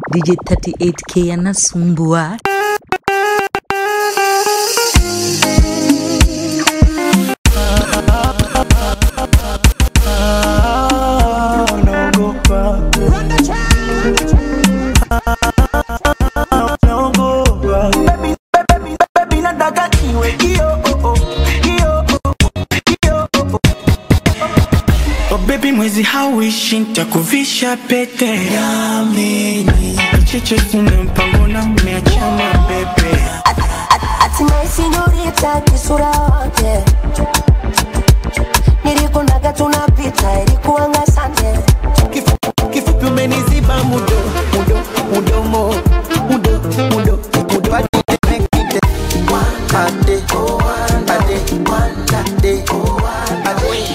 DJ 38K anasumbua. naogopa naogopa Baby, baby, baby, nataka iwe hiyo, oh, oh, hiyo, oh, oh, hiyo, oh, oh. Oh baby mwezi hauishi nitakuvisha pete Yamini Cheche sina mpango na umeachana bebe Hatimaye sinyorita kisura wake nilikunaga tunapita ilikuanga sande Kifu- Kifupi umeniziba mudo mudo mudomo mudo mudo mudo Ade, ade, ade, ade.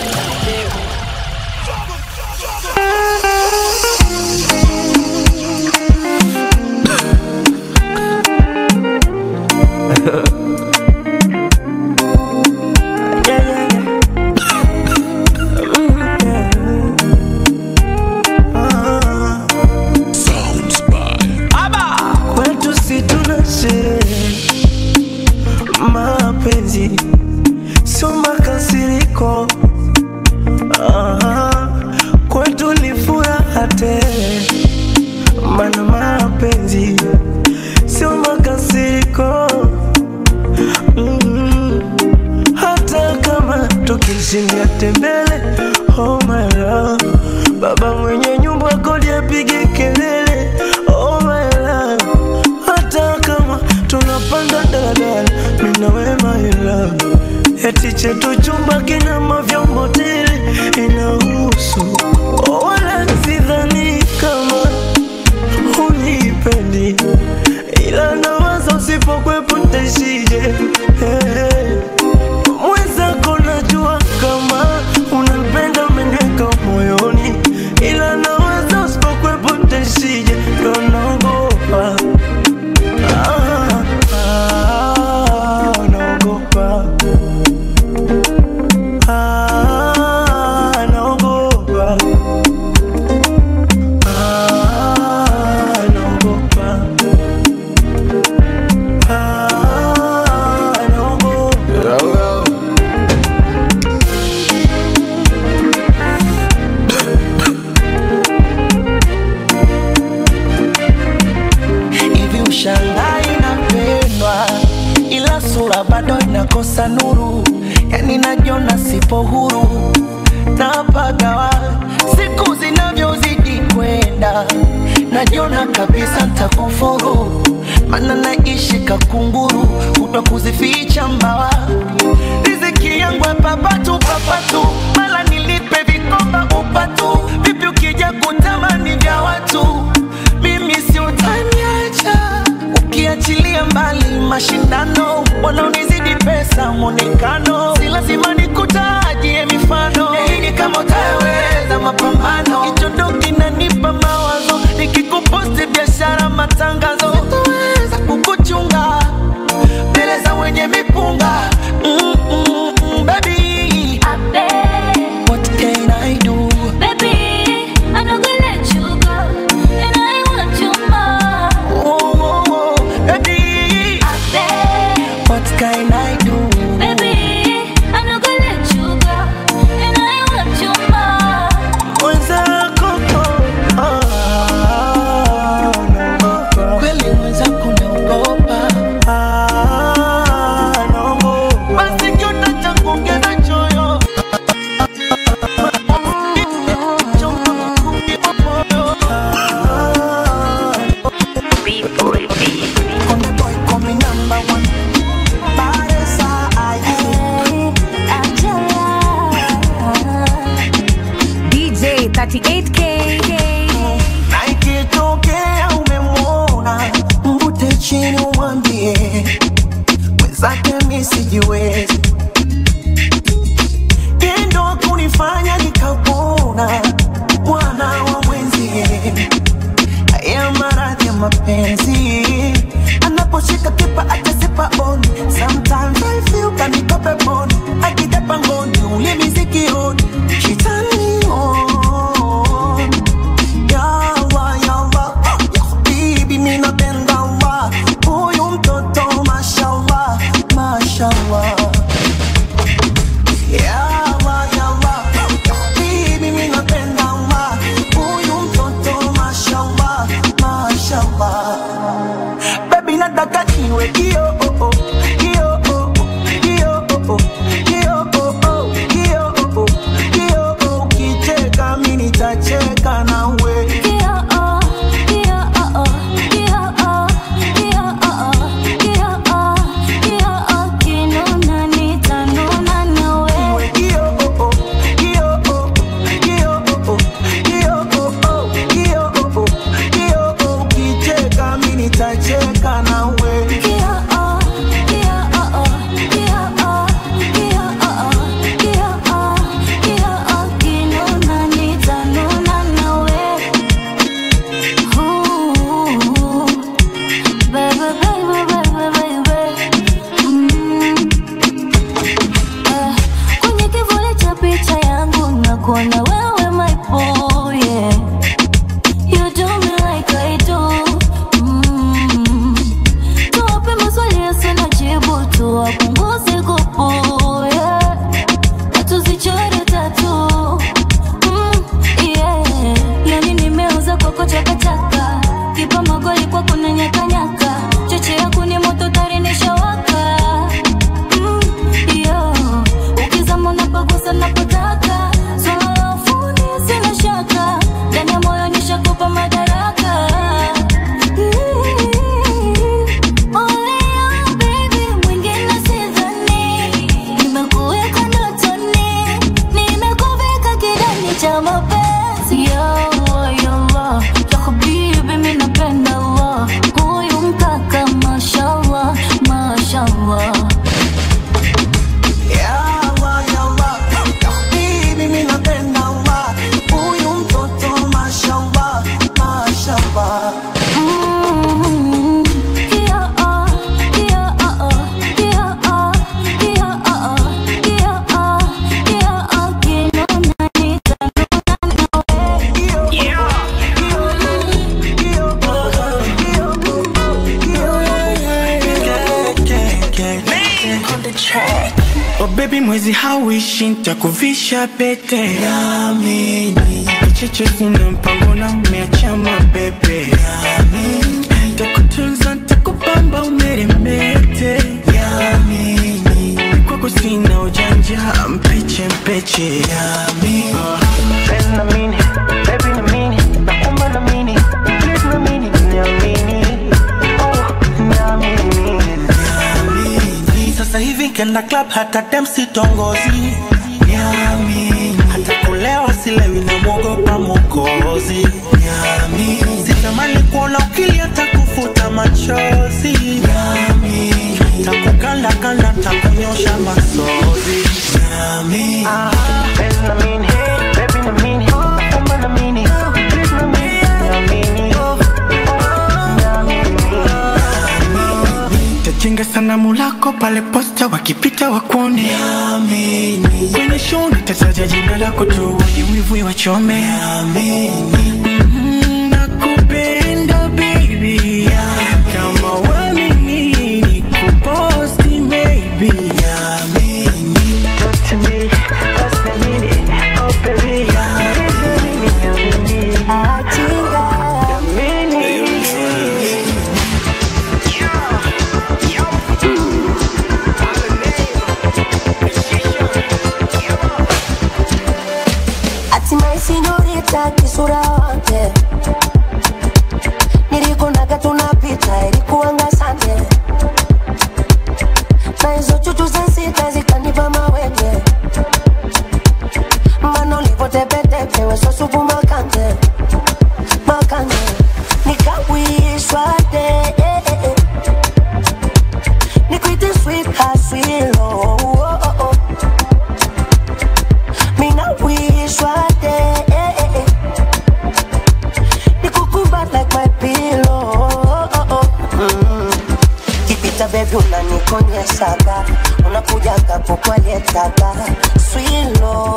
Yeah, yeah, yeah. kwetu si tuna sherehe mapenzi sio makasiriko Aha, kwetu ni furaha tele mana mapenzi sio makasiriko mm hata kama tukishindia tembele oh my love baba mwenye nyumba kodi apige kelele oh my love hata kama tunapanda daladala mina we my love eti chetu chumba kina mavyombo tele inahusu oh, wala sidhani kama unipendi ila nawaza usipokwepo ntaishije hey. Mwenzako najua kama unanipenda umeniweka moyoni, ila nawaza usipokwepo ntaishije, ndo naogopa Ah, ah, naogopa Ah, naogopa Ah, naogopa Ah, naogopa hivi ushangai napendwa ila sura bado inakosa nuru yani najiona sipo huru napagawa siku zinavyozidi kwenda najiona kabisa ntakufuru mana naishi kakunguru kutwa kuzificha mbawa riziki yangu papatu papatu mala nilipe vikoba upatu vipi ukija kutamani vya watu mimi si utaniacha ukiachilia mbali mashindano wanaonizidi pesa mwonekano si lazima nikutajie mifano Nahidi kama utaweza mapambano hicho ndo kinanipa mawazo nikikuposti biashara matangazo sitaweza kukuchunga mbele za wenye mipunga mm, mm, mm, baby what can I do oh, oh, oh, baby what can I do mwenzako oh, ah, naogopa. kweli mwenzako naogopa Ah, naogopa. basi kiota cha kuongeza choyo Konde boy call me number one. Baresa, aye. DJ 38K. Na ikitokea umemwona mvute chini umwambie mwenzake mi sijiwezi tendo kunifanya nikapona mwana wa mwenzie haya maradhi ya mapenzi anaposhika kipa atasipa on sometimes I feel kanikope boni akija pangoni ulimi sikioni kitani on yawa yawa yako chakachaka kipa magoli kwa kuna nyakanyaka choche yako ni moto tarinishawaka mm, yo ukizama unapagusa napotaka swala la ufundi sina shaka ndani ya moyo nishakupa madaraka Only you, baby, mwingine sidhani. Nimekuweka ndotoni, nimekuvika kidani cha mapenzi. Ya Allah, ya Allah, ya habibi, mi napenda Allah. Huyu mkaka, mashallah, mashallah. Ya Allah, ya Allah, ya habibi, mi napenda Allah. Huyu mtoto mashallah, mashallah. Mm, ya ah, ya ah, ya ah, ya ah, ya ah, ya ah, kinona Oh baby mwezi hauishi nitakuvisha pete Yamini Kicheche sina mpango na umeacha mabebe Yamini Takutunza takupamba umeremete Yamini Kwako sina ujanja mpeche mpeche Yamini Penzi na mini, baby na mini Nakumba na mini, please na mini Niamini, oh niamini Niamini Sasa hivi kenda club hata dem sitongozi Niamini Hata kulewa silewi na mwogopa mokozi Niamini Sitamani kuona ukilia takufuta machozi Niamini Takukanda kanda takunyosha masozi Niamini Penzi na mini, baby na mini Nakumba na mini, please na mini Niamini, oh, niamini Tajenga sanamu lako pale posta wakipita wakuone Amini Kwenye show nitataja jina lako tu wenye wivu wachome Amini Nakupenda baby Kama wamini nikuposti maybe Amini To me, that's the meaning Oh baby Amini hatimaye sinyorita kisura wake nilikunaga tunapita ilikuanga sande na hizo chuchu za sita zikanipa mawenge mana ulivotepetepe wesosupu makande makande nikawishwa de eh, eh, eh. nikuite sweet haswilo oh, oh, oh. Mina wish one day eh, eh, eh. Nikukumbat like my pillow mm. Kipita baby unanikonyeshaga Unakujaga kukwaletaga Swilo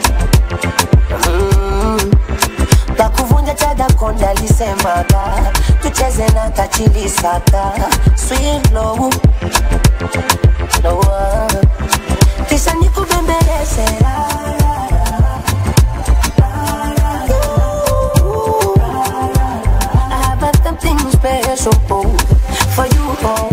mm. Takuvunja chaga konda alisemaga Tucheze na kachilisaka Swilo no, uh. Kisha nikubembeleze la, la, Ooh, I have something special for you. Oh.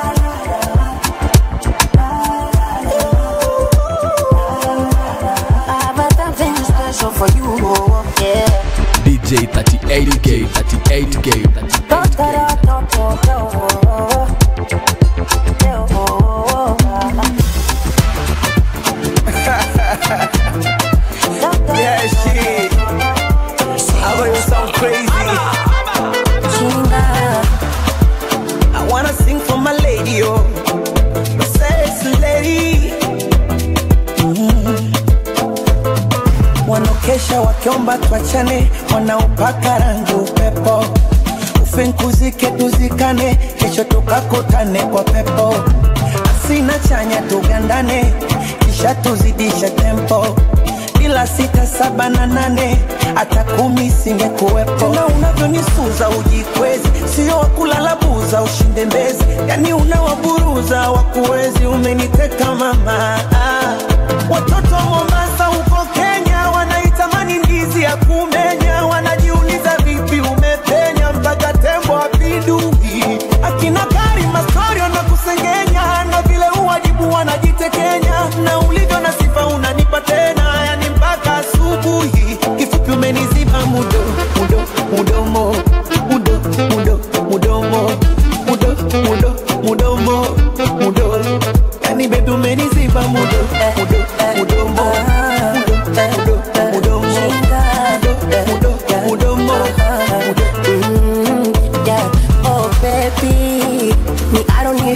I have something special for you. Oh. Yeah. DJ 38K, 38K, 38K. Yeah, shit. I know you sound crazy. I wanna sing for my lady, oh, my sexy lady. Mm. Wanaokesha wakiomba tuachane, wanaopaka rangi upepo, ufinkuzike tuzikane, kesho tukakutane kwa pepo, asina chanya tugandane, kisha tuzidishe tempo ila sita saba na nane hata kumi singekuwepo. Na unavyonisuza ujikwezi, sio wakulala buza ushinde mbezi, yani unawaburuza wakuwezi, umeniteka mama. Ah, Watoto wa Mombasa huko Kenya wanaitamani ndizi ya kumenya, wanajiuliza vipi ume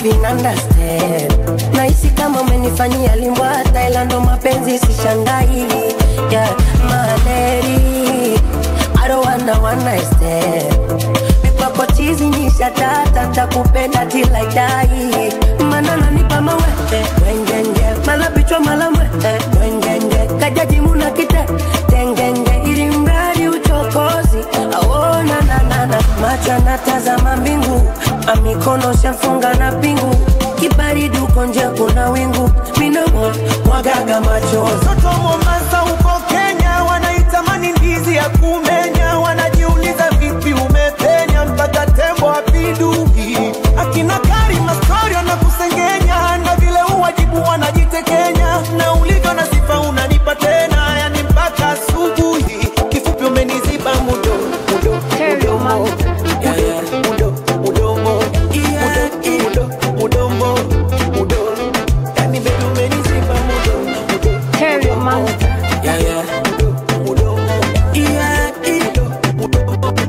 even understand nahisi kama umenifanyia limbwa Thailand mapenzi sishangai yeah, my lady I don't wanna one night stand Mikwako chizi nisha tata takupenda till I die Mana nanipa mawe Wengenge Mala bichwa mala mwe Wengenge Kajaji muna kite Tengenge Ili mradi uchokozi Aona na na na Macho natazama mbingu Amikono shafunga na pingu Kibaridi uko nje kuna wingu Minamo Mwagaga machozi Watoto wa Mombasa huko Kenya wanaitamani ndizi ya kumenya, wanajiuliza vipi umepenya mpaka tembo apidui. Akina Karima story wanakusengenya na vile uwajibu wanajitekenya, na ulivyo na sifa unanipa tena, yani mpaka asubuhi. Kifupi umeniziba mudo mudo mudomo Yeah, yeah. mudo mudomo Yeah, mudo mudomo mudo yani baby umeniziba mudo mudo mudomo Yeah, yeah. Mudo, mudomo. Yeah, mudo,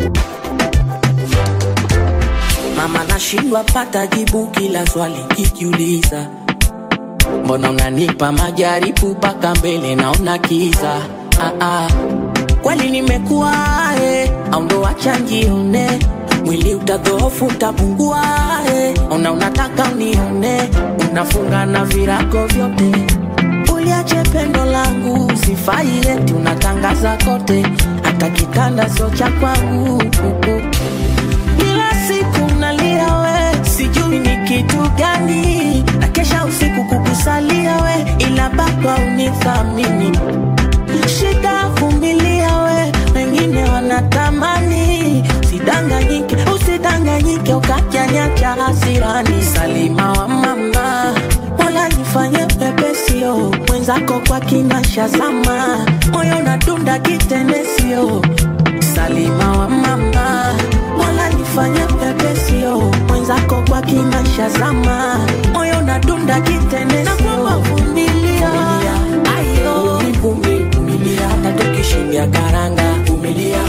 Mama nashindwa pata jibu kila swali kikiuliza, mbona unanipa majaribu mpaka mbele naona kiza. Ah, ah. Kweli nimekuwa eh, au ndo wacha njione mwili utadhoofu utapungua eh, una unataka unione unafunga na virago vyote uliache pendo langu sifai eti unatangaza kote hata kitanda sio cha kwangu kila siku nalia we sijui ni kitu gani na kesha usiku kukusalia we ila bado unithamini shida vumilia we wengine wanatamani sidanganyike usidanganyike ukajanyacha hasirani salima wa mama mola nifanye pepesio mwenzako kwa kinasha zama moyo nadunda kitenesio salima wa mama mola nifanye pepesio mwenzako kwa kinasha zama moyo nadunda kitenesio vumilia ayo vumilia hata tukishindia karanga vumilia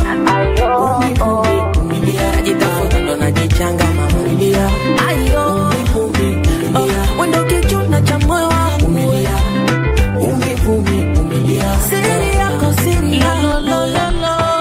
vumilia najitafuta ndo najichanga mamulia ayo Oh, wendo kichuna cha moyo wangu siri yako siri yako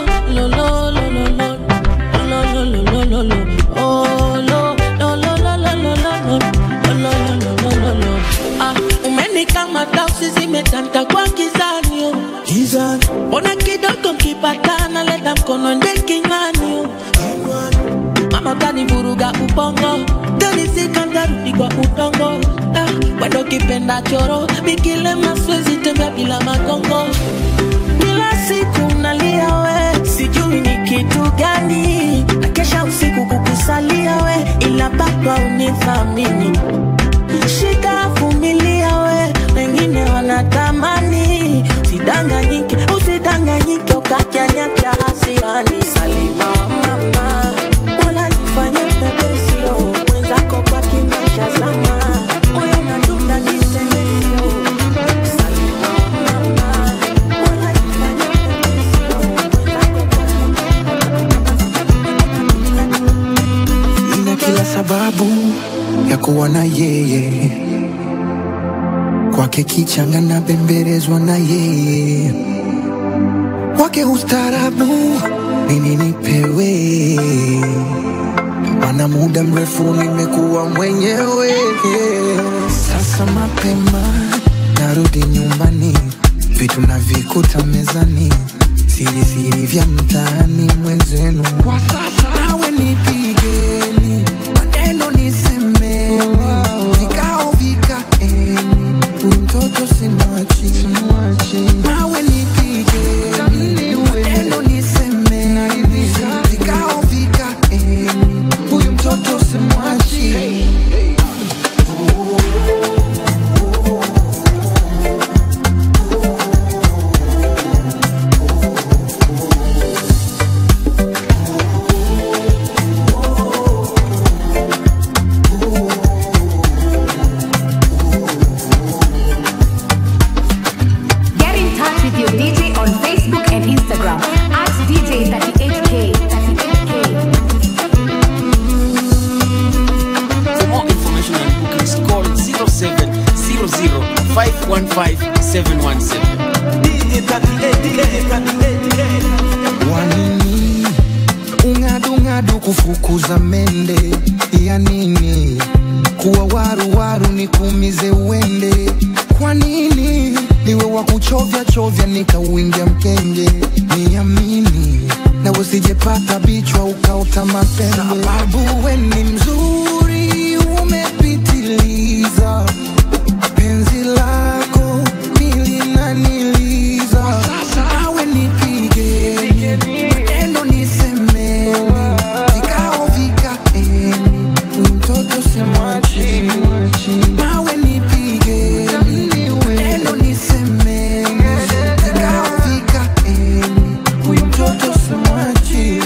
umenikamata usizimetanta kwa kizanio mbona kidogo kipatana leta mkono nde kinywani mama utanivuruga ubongo tanisikandharudi kwa udongo ah, wendo kipenda choro mikilema siwezi tembea bila magongo kila siku nalia we sijui ni kitu gani na kesha usiku kukusalia we ila bado unithamini shida vumilia we wengine wanatamani sidanganyike usidanganyike ukajanyacha hasirani salima wa mama wala nifanye pepesio mwenzako kwa kimasha zama moyo nadunda kisemesio salima wa mama wala nifanye pepesio mwenzako kwa Nina kila sababu ya kuwa na yeye, kwake kichanga na bembelezwa na yeye, kwake ustarabu nini nipewe, mana muda mrefu nimekuwa mwenyewe. Sasa mapema narudi nyumbani, vitu navikuta mezani, siri siri vya mtaani mwenzenu. Kwa sasa nawe nipigeni, maneno nisemeni, vikao vikaeni, huyu mtoto simwachi, nawe nipigeni, maneno nisemeni, vikao vikaeni, huyu mtoto simwachi. wanini ung'adung'adu kufukuza mende ya nini kuwa waruwaru nikuumize uende kwa nini niwe wa kuchovya chovya nikauingia mkenge niamini na usijepata bichwa ukaota mapembe sababu we ni mzuri umepitiliza penzi lako nilinaniliza awe nipige maneno nisemeni vikao vikaeni mtoto simwachi nawe nipige maneno nisemeni vikao vikaeni mtoto simwachi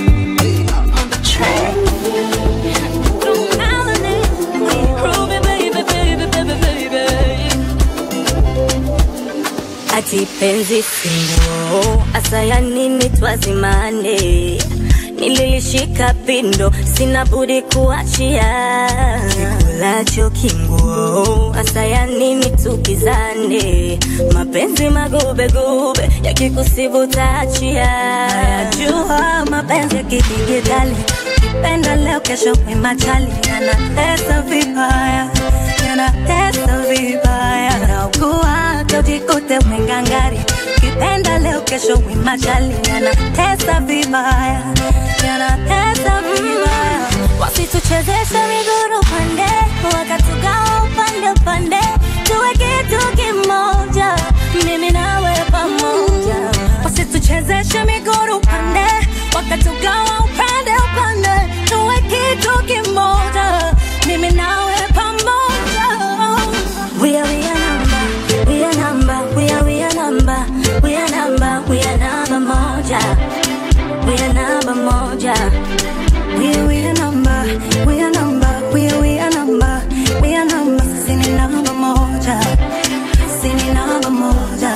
ati penzi singo asaya nini twazimane nililishika pindo sina budi kuachia kikulacho kinguo asaya nini tukizane mapenzi magubegube yakikusibu taachia jua mapenzi ya kidigitali kipenda leo kesho kwimachali yanatesa vibaya yanatesa vibaya naugua tojikute mwengangari kipenda leo kesho wimachali yanatesa vibaya yanatesa vibaya wasituchezeshe miguru pande wakatugawa upande upande tuwe kitu kimoja mimi nawe pamoja wasituchezeshe miguru pande wakatugawa upande upande tuwe kitu kimoja mimi nawe pamoja we are we are number we are number we are we are number we are number we are number moja we are number moja we are we are number we are number we are we are number we are number sisi ni namba moja sisi ni namba moja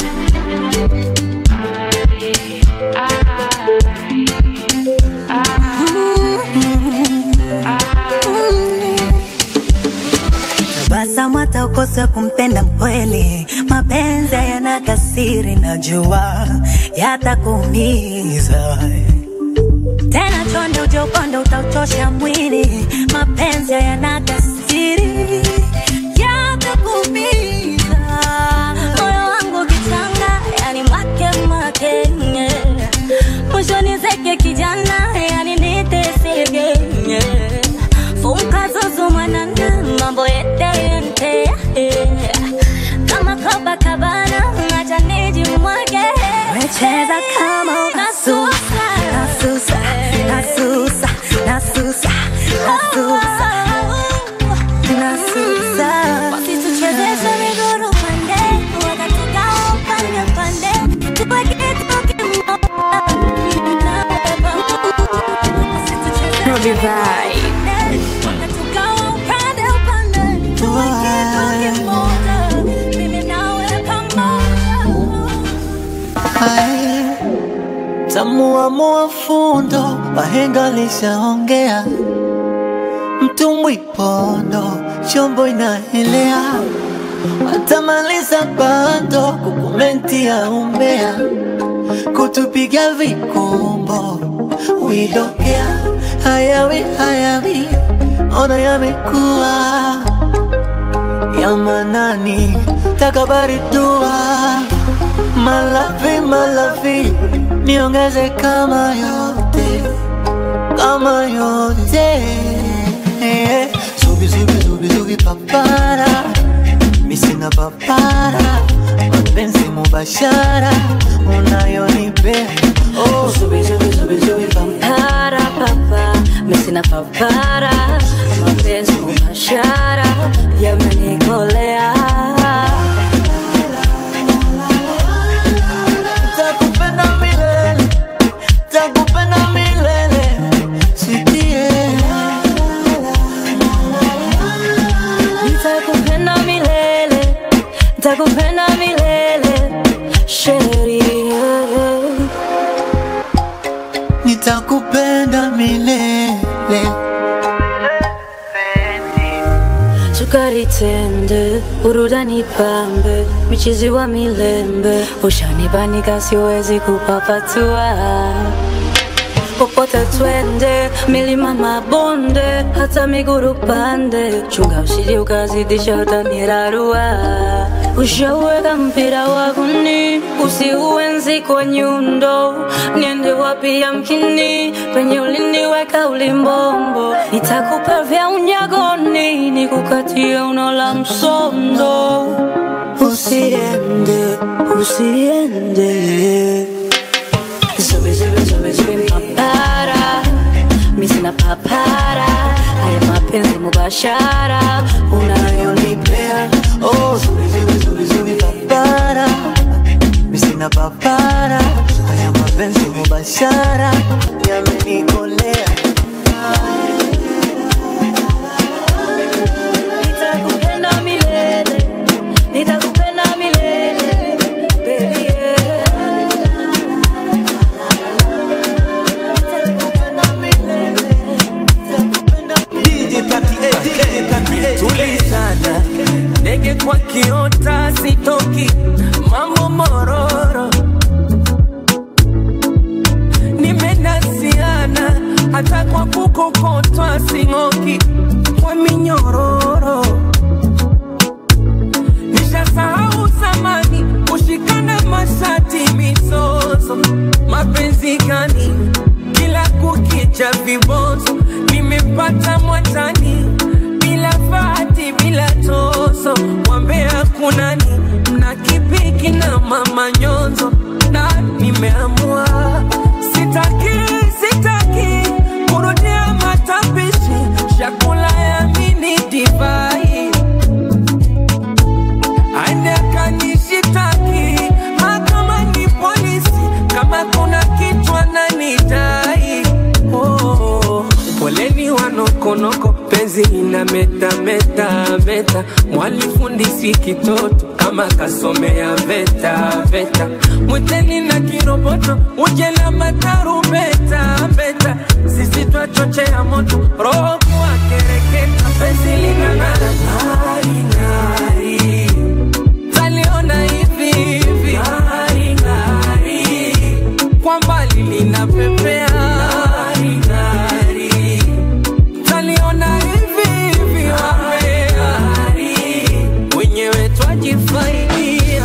tabasamu hata ukose kumpenda mkweli mapenzi yana kasiri najua yatakuumiza tena chonde uje ukonde utauchosha mwili mapenzi yana kasiri yatakuumiza moyo wangu kichanga yani mwake makenye mwishoni zeke kijana yani nitesigenye funka zuzu mwanana mambo yeteyente kama Copacabana acha nijimwage wecheza kama unasusa nasusa nasusa nasusa nasusa nasusa wasituchezeshe miguru pande wakatugawa upande pande tuwe kitu kimoja Robbie Vibe. Wakatugawa upande upande tuwe kitu kimoja mimi nawe pamoja Ae, tamuamua fundo wahenga lishaongea mtumbwi pondo chombo inaelea watamaliza bando kukumentia umbea kutupiga vikumbo widokea hayawi hayawi ona yamekuwa ya manani takabari dua malavi malavi niongeze kama yote kama yote zubi zubi zubi zubi papara misina papara mapenzi mubashara unayonipea oh, zubi zubi zubi zubi papara papa mesina papara mapenzi mubashara yamenikolea Takupenda milele, takupenda milele, sikie. nitakupenda milele nitakupenda milele sheria Nitakupenda milele. sukari tende, burudani pambe, michizi wa milembe, ushanibanika siwezi kupapatua popote twende, milima mabonde, hata miguru pande, chunga usije ukazidisha utanirarua. Ushaweka mpira waguni, usiuenzi kwa nyundo, niende wapi yamkini, penye uliniweka ulimbombo, nitakupa vya unyagoni, nikukatia uno la msondo. Usiende, usiende Zube, zube, zube, zube, papara mi sina papara haya mapenzi mubashara unayonipea Oh, zuri, zuri, zuri, zuri, papara Mi sina papara Haya mapenzi mubashara Yamenikolea nitakupenda milele nitakupenda milele baby yeah. tulizana ndege kwa kiota sitoki mambo mororo nimenasiana hata kwa kukokotwa sing'oki kwa minyororo nishasahau zamani kushikana mashati mizozo mapenzi gani kila kukicha vibonzo nimepata mwatani bila fati bila tozo wambea kunani mna kipiki na mama nyonzo na nimeamua sitaki sitaki kurudia matapishi chakula ya mini divai aende akanishitaki mahakama ni polisi kama kuna kitu ananidai oh, poleni wanokonoko penzi ina meta meta meta mwalifundisi kitoto kama kasomea veta veta mwiteni na kiroboto uje na matarubeta beta sisi twachochea moto roho kuwa kereketa penzi linang'ara ng'ari ng'ari taliona hivi hivi ng'ari ng'ari kwa mbali linapepea ng'ari ng'ari taliona hivi hivi wapea wenyewe twajifaidia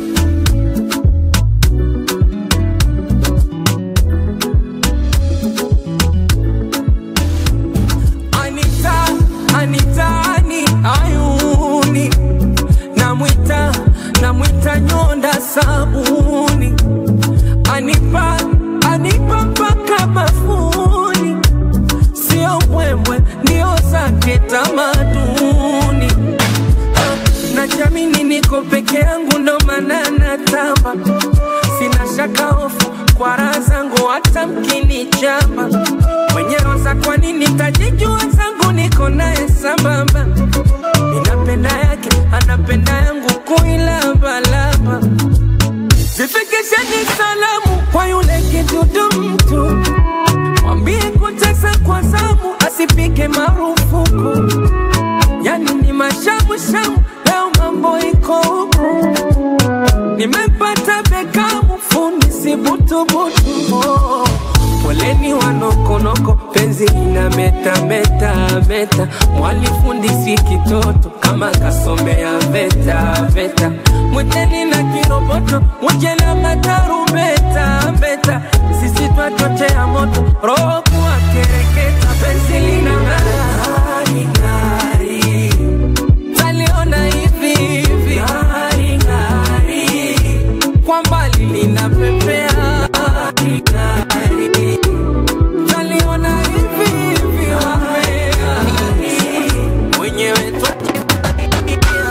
Anita, Anita, ani ayuni namwita namwita nyonda sabuni anipa anipa mpaka bafuni sio mbwembwe ndio zake tamaduni Ah, najamini niko peke yangu ndo maana natamba sina shaka hofu kwa raha zangu hata mkinichamba mwenyewe za kwa nini tajijua zangu niko naye sambamba ninapenda yake anapenda yangu kuilambalamba zifikisheni salamu kwa yule kidudu mtu mwambie kutesa kwa zamu asipike marufuku yani ni mashamushamu leo mambo iko huku nimepata bekamu fundi sibutubutu oh. poleni wanokonoko penzi ina meta meta meta mwalifundisi kitoto kama kasomea veta veta mwiteni na kiroboto uje na matarubeta beta sisi twachochea moto roho kuwa kereketa penzi lina ng'ari ng'ari taliona hivi hivi ng'ari ng'ari kwa mbali linapepea ng'ari ng'ari taliona hivi hivi wapea wenyewe twajifaidia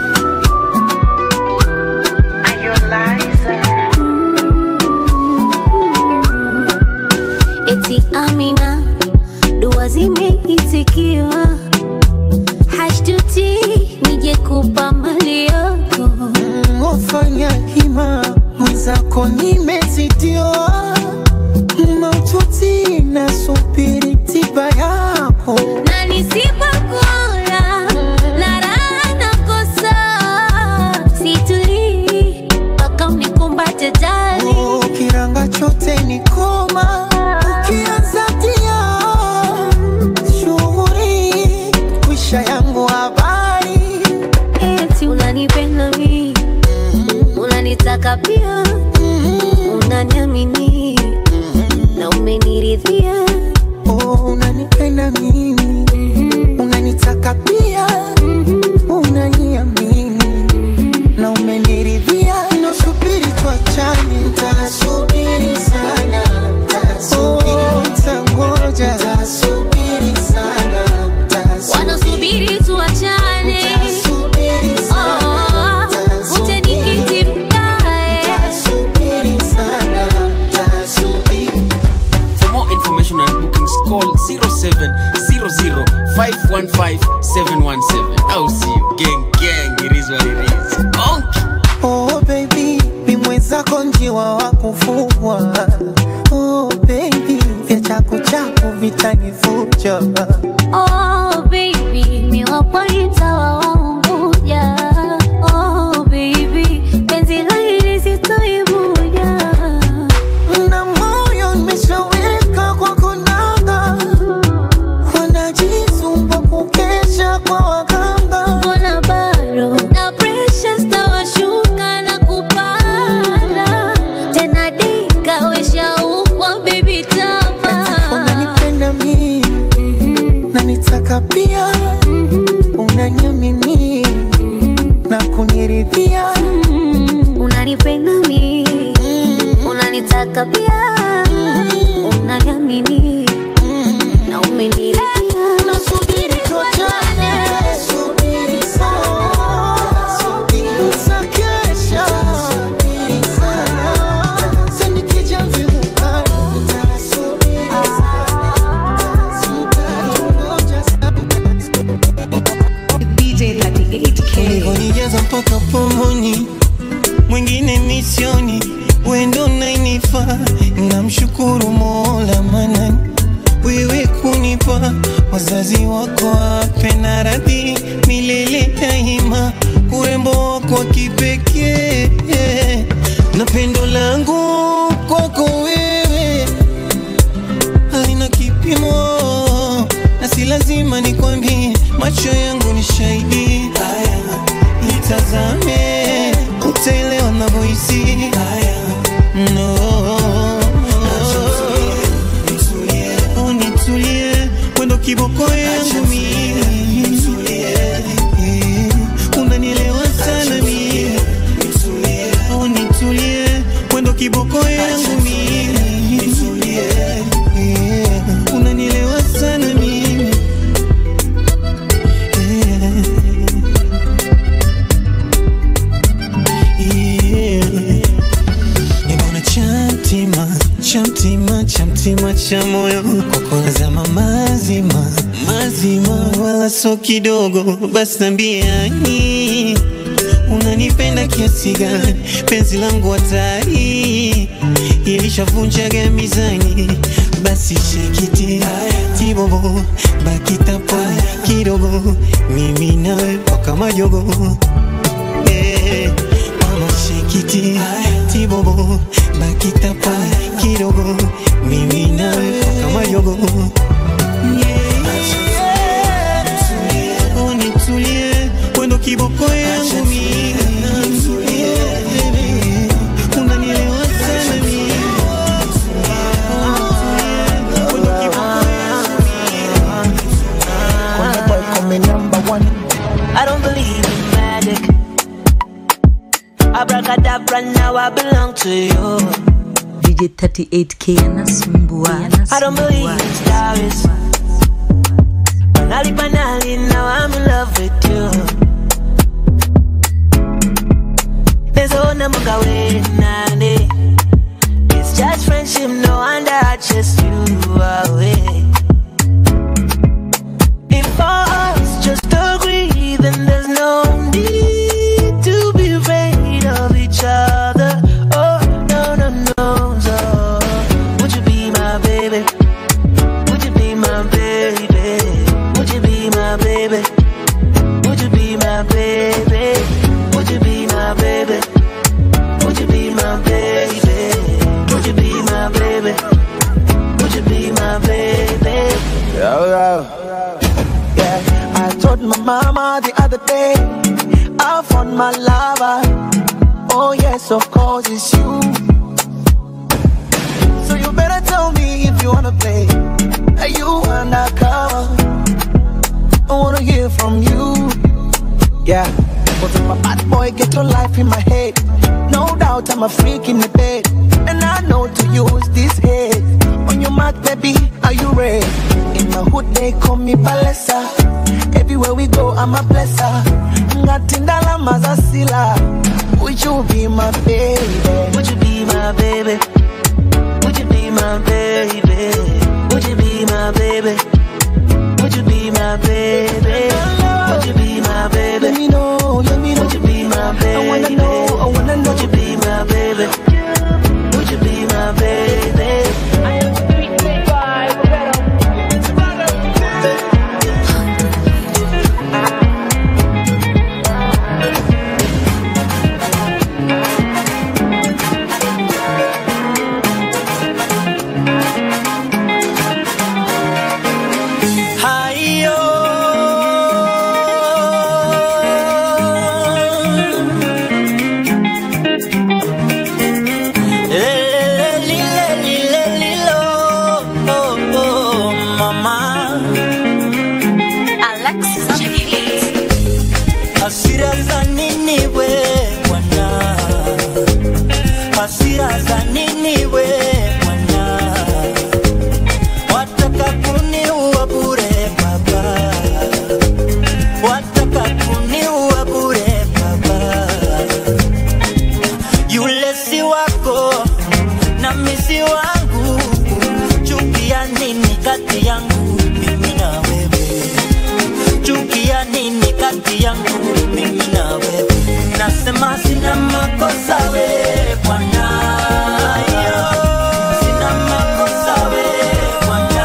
eti Amina, dua zimeitikiwa, hashtuti nije kupa mali yako Wafanya hima mwenzako nimezitiwa maututi nasubiri tiba yako na nisipokula na call 0700515717 au sio gang gang it is what it is Konki. Oh baby, mi mwenzako njiwa wa kufugwa. Oh baby, vya chaku chaku vitanifuja. Oh baby, mi wapoita wa Unguja. Oh baby, penzi la hili sitoibuja. Na moyo nimeshaweka kwa kunanga, wanajisumba kukesha kwa waganga. Mbona bado na pressure zitawashuka na kupanda tena, dika weshaukwa baby tama Unanipenda mi na nitaka pia, unaniamini na kuniridhia. unanipenda mi unanitaka pia unaniamini na umeniridhia Nasubiri tuachane, subiri sana, subiri sakesha, subiri sana. Sasa nikija vivuka, nitasubiri sana, sitangoja ulivyonijaza mpaka pomoni, mwingine misioni, wendo nainifa. Namshukuru Mola Manani, wewe kunipa wazazi wako wape na radhi milele daima, urembo wako wa kipekee na pendo langu kwako wewe halina kipimo, na si lazima nikwambie, macho yangu ni shahidi. Haya, nitazame, utaelewa navyohisi. Haya, no Oh, nitulie, wendo kiboko yangu mimi. Eh, unanielewa sana mimi. Oh, nitulie, wendo kiboko yangu mimi. Eh, unanielewa sana mimi. Eh, yeah. Nimeona chamtima chamtima chamtima cha moyo kwako nazama mazima mazima, wala so kidogo. Basi nambiani unanipenda kiasi gani? Penzi langu hatari ilishavunjaga mizani, basi shekiti tibobo bakitapo kidogo, mimi nawe mpaka majogo Eh, mama shekiti tibobo bakitapa kidogo mimi nawe mpaka majogo Oh, nitulie wendo kiboko yangu mimi unanielewa sana mimi Kona boy come number one. I don't believe in magic. Abracadabra, now I belong to you. DJ 38K anasumbua, I don't believe in stars. Banali, banali, now I'm in love with you. There's a number going nane. It's just friendship, no wonder I just you away. If us just agree, then there's no need to be afraid of each other. Oh, no, no, no, so would you be my baby? Would you be my baby? Would you be my baby? Would you be my baby? Would you be my baby? Would you be my baby? Would you be my baby? Would you be my baby? Yo, yo. Yeah, I told my mama the other day I found my lover. Oh yes, of course it's you. So you better tell me if you wanna play. Are you undercover? I wanna hear from you. Yeah, but if my bad boy get your life in my head, no doubt I'm a freak in the bed, and I know to use this head. On your mark, baby, are you ready? In my hood they call me Palesa. Everywhere we go, I'm a blesser. Ngatindala mazasila. Would you be my baby? Would you be my baby? Would you be my baby? Would you be my baby? baby? Would you be my baby? Would you be my baby? Let me know, let me know. Would you be my baby? I wanna know, I wanna know. Would you be my baby? Would you be my baby? Hayo Lele, lile, lile, lilo. Oh, oh, mama hasira za nini we bwana hasira za nini we bwana wataka kuniua bure baba wataka kuniua bure baba yule si wako na misi wangu chukia nini kati yangu mimi na wewe chukia nini kati yangu mimi na wewe nasema sina makosa we bwana Yo, sina makosa we bwana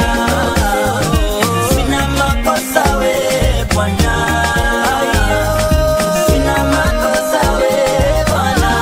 sina makosa we bwana Yo, sina makosa we bwana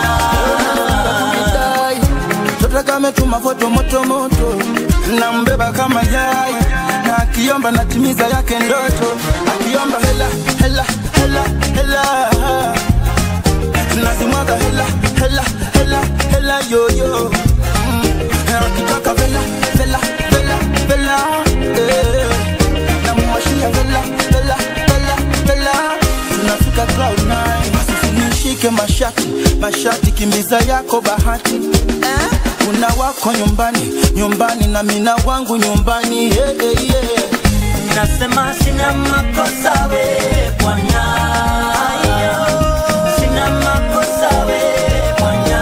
Toto kametuma foto moto moto, nambeba kama yai, na akiomba natimiza yake ndoto, akiomba hela hela hela hela, nazimwaga hela hela hela hela yoyo, mm. na akitaka vela vela vela vela, eh. namuwashia vela vela vela vela, tunafika cloud nine, usinishike mashati mashati, kimbiza yako bahati eh? kuna wako nyumbani nyumbani na mina wangu nyumbani yeah, yeah, yeah. nasema sina makosa we bwana Yo, sina makosa we bwana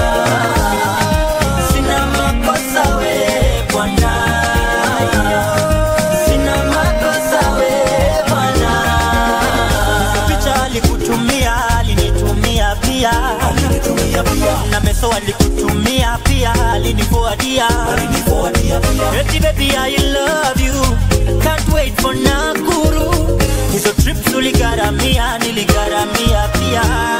sina makosa we bwana Yo, sina makosa we bwana picha alikutumia alinitumia pia na meso alikutumia pia alinifuadia eti baby I love you can't wait for Nakuru hizo trips uligaramia niligaramia pia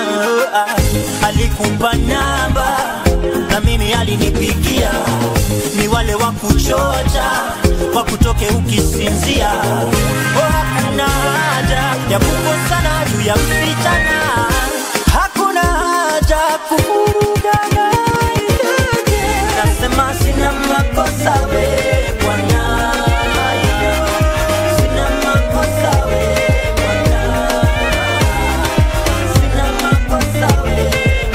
alikupa namba na mimi alinipigia ni wale wa kuchocha wa kutoke ukisinzia oh, hakuna haja ya kukosana juu ya msichana hakuna haja kuvurugana nasema sina makosa we bwana sina makosa we bwana sina makosa we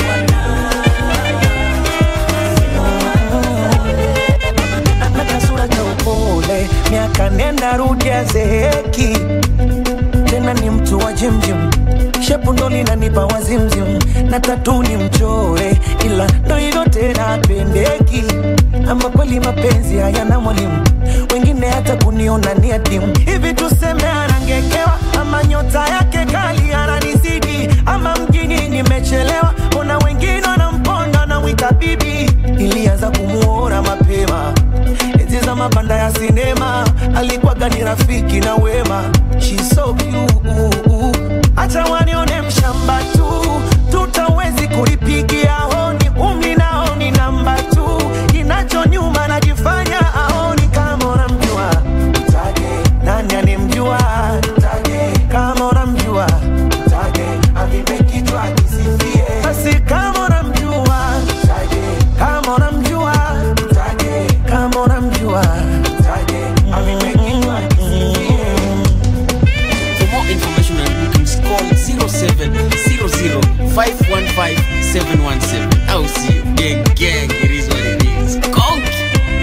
na kasura cha upole, miaka nenda rudi azeeki, tena ni mtu wa jimjim, shepu ndo linanipa wazimzim, na tatu ni mchore, ila ndo hilo tena apendeki, ama kweli mapenzi hayana mwalimu, wengine hata kuniona ni adimu. Hivi tuseme anangekewa, ama nyota yake kali ananizidi, ama mjini nimechelewa, ona wengine wanamponda namwita bibi, ilianza kumuona mapema enzi za mabanda ya sinema alikuwaga ni rafiki na wema She's so cute. acha wanione mshamba tu tutawezi kulipigia honi umri nao ni namba tu kinacho nyuma najifanya aoni kama unamjua Mtage. nani anemjua Mtage. kama unamjua Mtage. avipe kichwa kisifie basi kama unamjua Mtage. kama unamjua Mtage. kama unamjua Mtage. avipe kichwa kisifie For more information and bookings, call 0700 515 717. I'll see you. Gang, gang, it is what it is. Conky.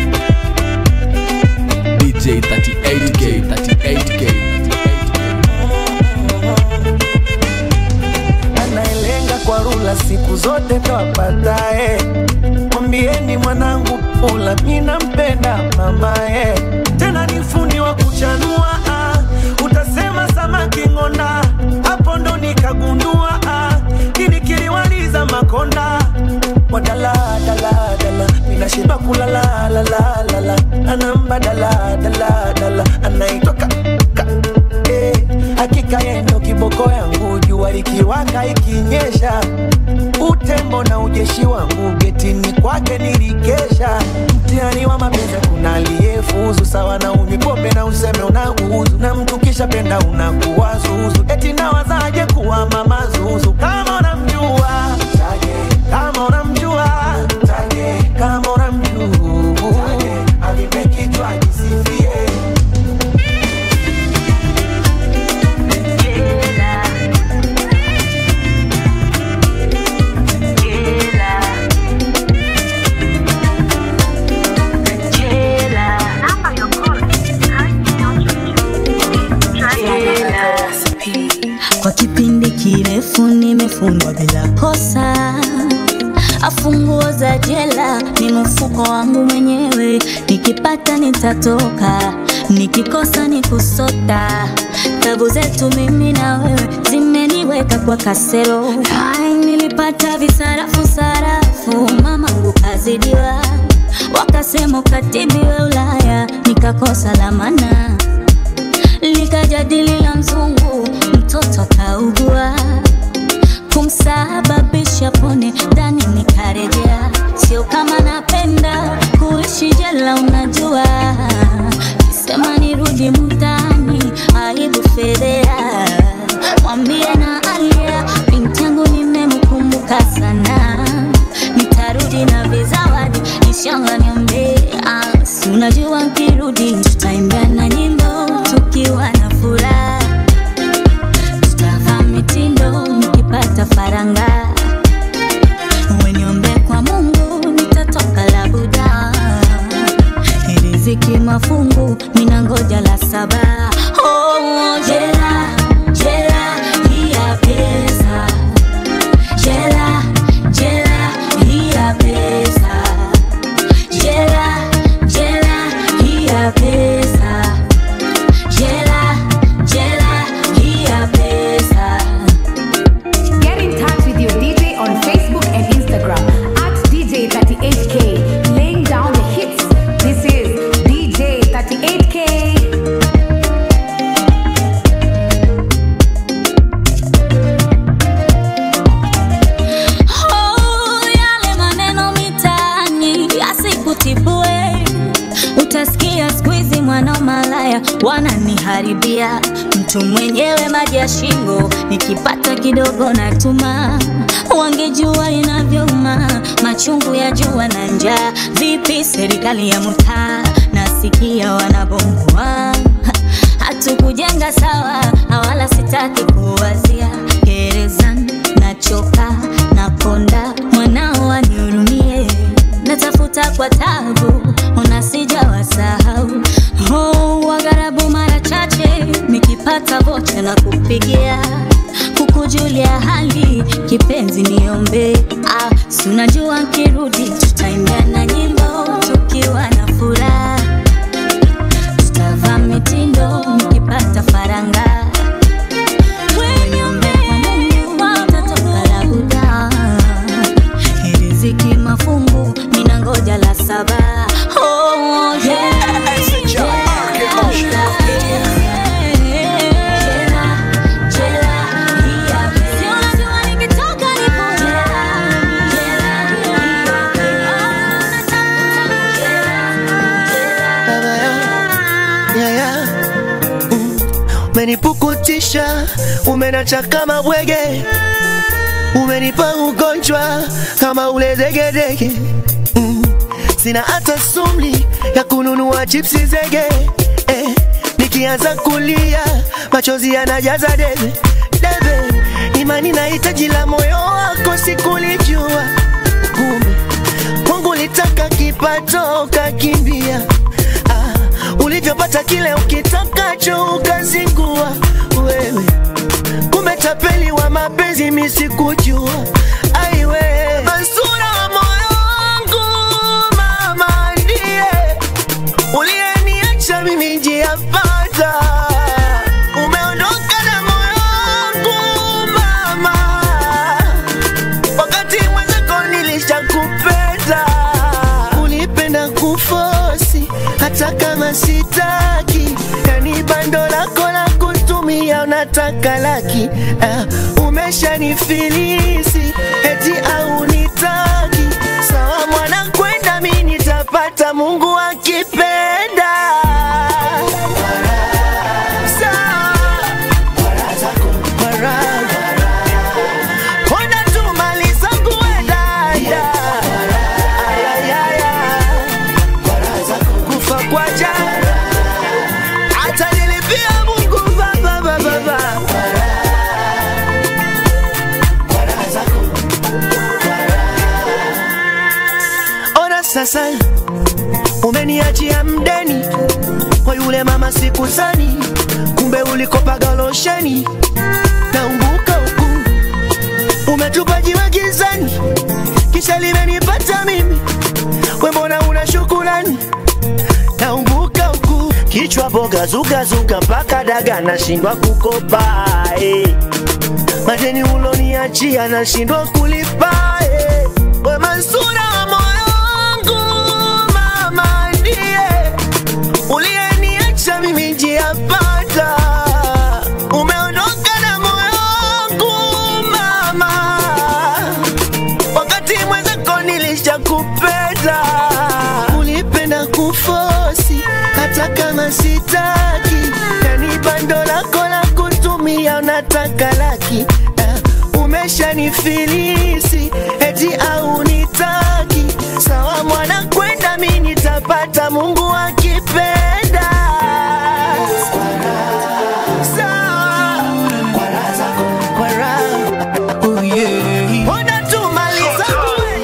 DJ 38K, 38K. anayelenga kwa rula siku zote ndo apatae. Mwambieni mwanangu pula, mi nampenda mamae, tena nifu hana mbadala dala dala anaitwa ka, ka, eh, hakika yendo kiboko yangu jua likiwaka ikinyesha utembo na ujeshi wangu getini kwake nilikesha mtihani wa mapenzi kuna aliyefuzu sawa na unywi pombe na useme unauzu na mtu kisha penda unakuwa zuzu eti nawazaje kuwa mama zuzu kama unamjua kama unamjua kama unamjua alipe kichwa jisifie Kwa kipindi kirefu nimefungwa bila kosa, afunguo za jela ni mfuko wangu mwenyewe, nikipata nitatoka, nikikosa ni kusota. Tabu zetu mimi na wewe zimeniweka kwa kasero. Ai, nilipata visarafu sarafu, mamangu kazidiwa, wakasema ukatibiwe Ulaya, nikakosa lamana likajadili la mzungu, mtoto kaugua, kumsababisha pone ndani, nikarejea. Sio kama napenda kuishi jela, unajua, sema nirudi mtaani, aibu fedhea, mwambie na alia, binti yangu nimemkumbuka sana, nitarudi na vizawadi, inshallah niombe, ah, si unajua nkirudi tutaimbia na nyimbo tukiwa na furaha, tutavaa mitindo nikipata faranga, weniombe kwa Mungu nitatoka labuda, riziki mafungu mina ngoja la saba. Oh, jela jela hii ya pesa, jela jela hii ya pesa, jela jela hii ya pesa. Jela, jela, hii ya pesa. Get in touch with your DJ on Facebook and Instagram at DJ38K, laying down the hits. This is DJ38K. Oh, yale maneno mitaani yasikutibue. Utasikia siku hizi mwana malaya wananiharibia, mtu mwenyewe maji ya shingo, nikipata kidogo natuma. Wangejua inavyouma machungu ya jua na njaa. Vipi serikali ya mtaa, nasikia wanabomoa hatukujenga sawa, na wala sitaki kuwazia gerezani, nachoka nakonda, mwanao anihurumie, natafuta kwa tabu, ona sijawasahau. Oh, wagharabu mara chache nikipata vocha na kupigia kukujulia hali kipenzi, niombe ah, si unajua nkirudi tutaimbia na nyimbo tukiwa na furaha tutavaa mitindo nikipata faranga Weniombe kwa Mungu utatoka labuda riziki mafungu mina ngoja la saba Oh, yeah, yeah, jela, jela, hii ya pesa. Si unajua nikitoka nipo jela, jela, hii ya pesa. yeah, yeah. Mm. Umenipukutisha, umenacha kama bwege, umenipa ugonjwa kama ule degedege mm. Sina hata sumli ya kununua chipsi zege eh. Nikianza kulia machozi yanajaza debe debe, imani na hitaji la moyo wako sikulijua, kumbe Mungu litaka kipato ukakimbia ah, ulivyopata kile ukitakacho ukazingua wewe, kumbe tapeli wa mapenzi misikujua aiwe Mansura wa moyo wangu mama ndiye uliyeniacha mimi njia pata umeondoka na moyo wangu mama wakati mwenzako nilishakupenda ulipenda kufosi hata sitaki, yani bando lako la kutumia unataka laki. Uh, umeshanifilisi eti au nitaki, sawa mwana kwenda, mi nitapata Mungu akipenda. Ona tu mali zangu we dada. Ayayaya. Kufa kwa jana. Hata nilipia Mungu baba baba baba. Ona sasa umeniachia mdeni kwa yule mama sikuzani, kumbe ulikopaga losheni naumbuka huku umetupa jiwe gizani, kisha limenipata mimi, we mbona una shukurani? Naumbuka huku kichwa boga zuga zuga mpaka daga nashindwa kukopa eh. Madeni uloniachia nashindwa kulipa eh. We Mansura wa moyo wangu mama ndiye uliyeniacha mimi njia panda, umeondoka na moyo wangu mama, wakati mwenzako nilishakupenda, ulipenda kufosi hata kama sitaki, yani bando lako la kutumia unataka laki uh, umeshanifilisi eti au nitaki, sawa mwana kwenda, mi nitapata Mungu akipenda. Sawa. Kwa raha. Ona tu mali zangu we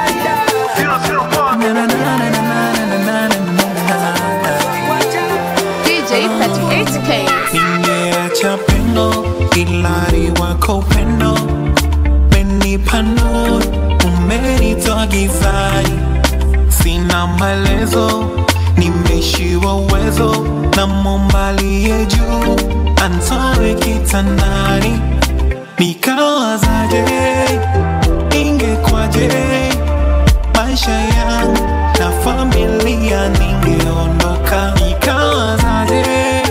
DJ 38K. Nimeacha pendo ilari wako upendo menipa nuru umenitoa gizani sina maelezo nimeshiwa uwezo na mombalie juu antoe kitandani nikawazaje ingekwaje maisha yangu na familia ningeondoka nikawazaje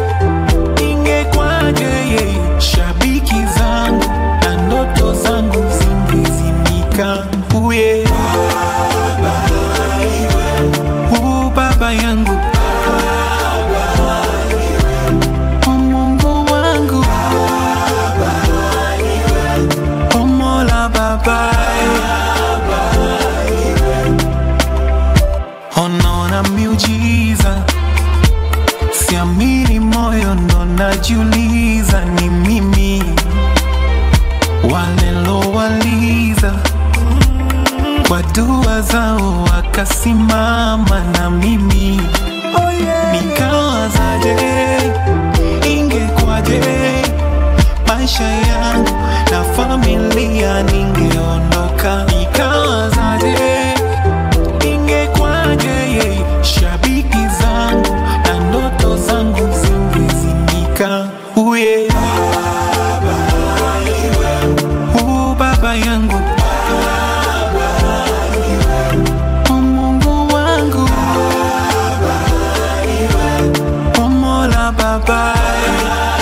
ingekwaje shabiki zangu na ndoto zangu zingezimika uye u baba yangu O Mungu wangu O Mola babaye Onaona miujiza siamini moyo ndo najiuliza ni mimi walilowaliza kwa dua zao wakasimama na mimi nikawazaje ingekwaje maisha yangu na familia ningeondoka nikawazaje ingekwaje shabiki zangu na ndoto zangu zingezimika uye u baba yangu O Mungu wangu O Mola babaye